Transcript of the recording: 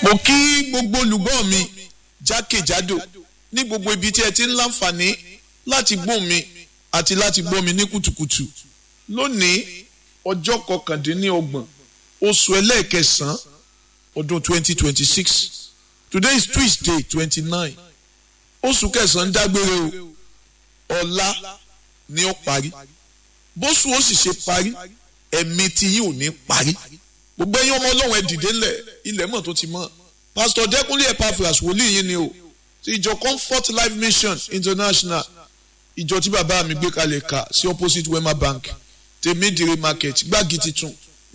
mo kí gbogbo olùgbọ́ mi jákèjádò ní gbogbo ibi tí ẹ ti ń láǹfààní láti gbọ́ mi àti láti gbọ́ mi ní kùtùkùtù lónìí ọjọ́ kọkàndínlọ́gbọ̀n oṣù ẹlẹ́ẹ̀kẹsàn-án ọdún 2026 today is tuesday 29 oṣù kẹsàn-án dágbére o ọ̀la ni ó parí bóṣù ó sì ṣe parí ẹ̀mí tí yìí ò ní parí gbogbo ẹ̀yin ọmọ ọlọ́run ẹ dìde ńlẹ̀ ilẹ̀ mọ̀ tó ti mọ̀ pastor dẹ́kunlé epaphras wòlíì yín ni o ti ìjọ comfort life mission international ìjọ tí bàbá mi gbé kalẹ̀ kà sí opposite wema bank tèmídìrí market gbági titun